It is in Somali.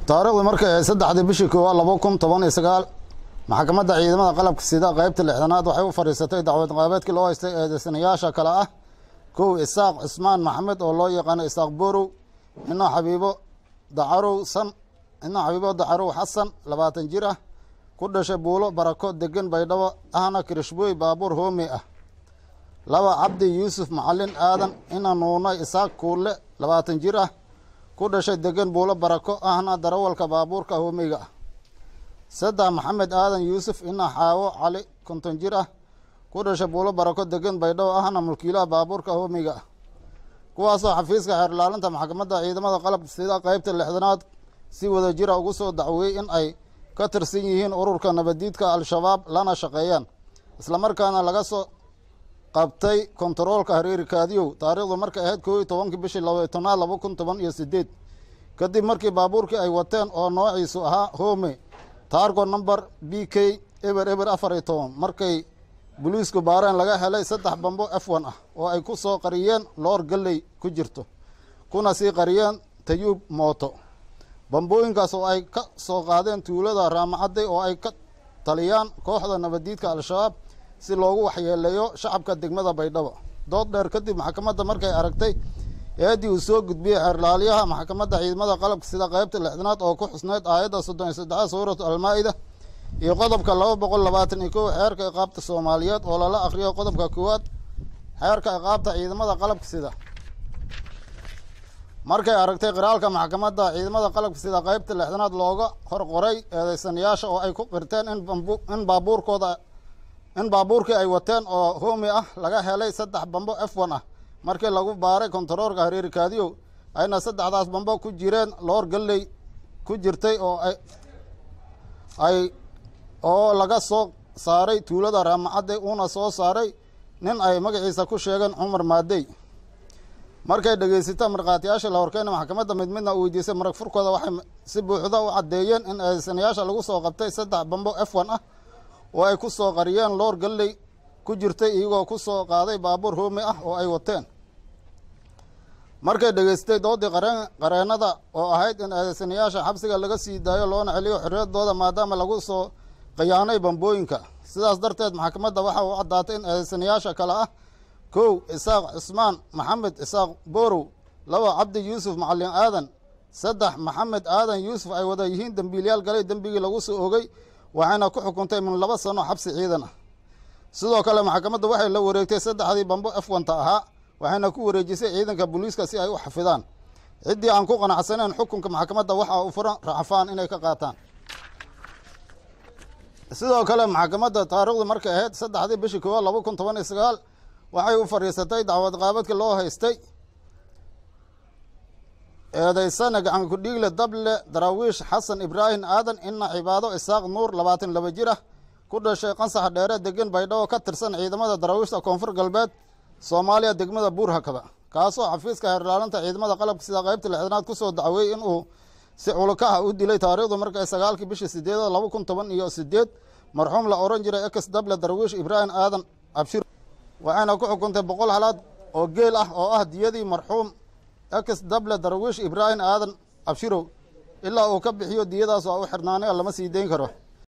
taariikhdu markay ahayd saddexdii bishii koowaad laba kun toban iyo sagaal maxkamadda ciidamada qalabka sida qeybta lixdanaad waxay u fadhiisatay dacwad qaabeedkii loo haystay eedeysanayaasha kale ah kow isaaq cismaan maxamed oo loo yaqaano isaaq borow ina xabiibo dacarow san ina xabiibo dacarow xasan labaatan jir ah ku dhashay buulo barako degan baydhabo ahna kirishbooy baabuur hoome ah laba cabdi yuusuf macalin aadan ina nuunay isaaq kuule labaatan jir ah ku dhashay degan buulo barako ahna darawalka baabuurka hoomeyga ah saddex maxamed aadan yuusuf ina xaawo cali konton jir ah ku dhashay buulo barako degan baydhabo ahna mulkiilaha baabuurka hoomeyga ah kuwaasoo xafiiska xeer ilaalinta maxkamadda ciidamada qalabka sida qeybta lixdanaad si wada jira ugu soo dacweeyey in ay ka tirsan yihiin ururka nabadiidka al-shabaab lana shaqeeyaan islamarkaana laga soo qabtay kontaroolka hareeri kaadiyow taariikhdu markay ahayd koo iyo tobankii bishii laba tobnaad laba kun toban iyo sideed kadib markii baabuurkii ay wateen oo noociisu ahaa home taargo number b k eber eber afar iyo toban markay boliisku baareen laga helay saddex bambo f one ah oo ay ku soo qariyeen loor galley ku jirto kuna sii qariyeen tayuub mooto bambooyinkaas oo ay ka soo qaadeen tuulada raamacadday oo ay ka taliyaan kooxda nabadiidka al-shabaab si loogu waxyeeleeyo shacabka degmada baydhabo dood dheer kadib maxkamadda markay aragtay eeddii uu soo gudbiyey xeerlaaliyaha maxkamadda ciidamada qalabka sida qeybta lixdanaad oo ku xusneyd aayadda soddon iyo saddexaad suuratu almaa-ida iyo qodobka laba boqol labaatan iyo kow xeerka iqaabta soomaaliyeed oo lala akhriyo qodobka koowaad xeerka iqaabta ciidamada qalabka sida markay aragtay qiraalka maxkamadda ciidamada qalabka sida qeybta lixdanaad looga hor qoray eedeysanayaasha oo ay ku qirteen in in baabuurkooda in baabuurkii ay wateen oo hoomi ah laga helay saddex bambo f one ah markii lagu baaray kontaroorka hareeri kaadiyow ayna saddexdaas bambo ku jireen loor galley ku jirtay oo ay ay oo laga soo saaray tuulada raamacadde uuna soo saaray nin ay magaciisa ku sheegeen cumar maadey markay dhegeysata markhaatiyaasha la horkeena maxkamadda mid midna u weydiisay marag furkooda waxay si buuxda u caddeeyeen in eedeysanayaasha lagu soo qabtay saddex bambo f one ah oo ay ku soo qariyeen loor galley ku jirtay iyagoo ku soo qaaday baabuur hoomi ah oo ay wateen markay dhegeystay doodii qareen qareennada oo ahayd in eedeysanayaasha xabsiga laga sii daayo loona celiyo xorriyaddooda maadaama lagu soo khiyaanay bambooyinka sidaas darteed maxkamadda waxa uu caddaatay in eedeysanayaasha kale ah kow isaaq cismaan maxamed isaaq borow laba cabdi yuusuf macalin aadan saddex maxamed aadan yuusuf ay wada yihiin dembiilyaal galay dembigii lagu soo ogey waxayna ku xukuntay min laba sano xabsi ciidan ah sidoo kale maxkamadda waxay la wareegtay saddexdii bambo f wanta ahaa waxayna ku wareejisay ciidanka booliiska si ay u xafidaan ciddii aan ku qanacsanayn xukunka maxkamadda waxa u furan racfaan inay ka qaataan sidoo kale maxkamadda taariikhdu markay ahayd saddexdii bishii koowaad laba kun toban iyo sagaal waxay u fadhiisatay dacwad qaabadkii loo haystay eedeysana gacan ku-dhiigle dable daraawiish xasan ibraahim aadan ina cibaado isaaq nuur labaatan laba jir ah ku dhashay qansax dheere degan baydhabo ka tirsan ciidamada daraawiishta koonfur galbeed soomaaliya degmada buurhakaba kaasoo xafiiska xeerlaalinta ciidamada qalabka sida qeybta lixdanaad kusoo dacweeyey inuu si culukaha u dilay taariikhdu markay sagaalkii bishii sideedad laba kun toban iyo sideed marxuum la oran jiray ex dable darwiish ibraahim aadan abshir waxayna ku xukuntay boqol halaad oo geel ah oo ah diyadii marxuum ex dable darwiish ibraahim aadan abshirow ilaa uu ka bixiyo diyadaas waa u xirnaanay lama sii dayn karo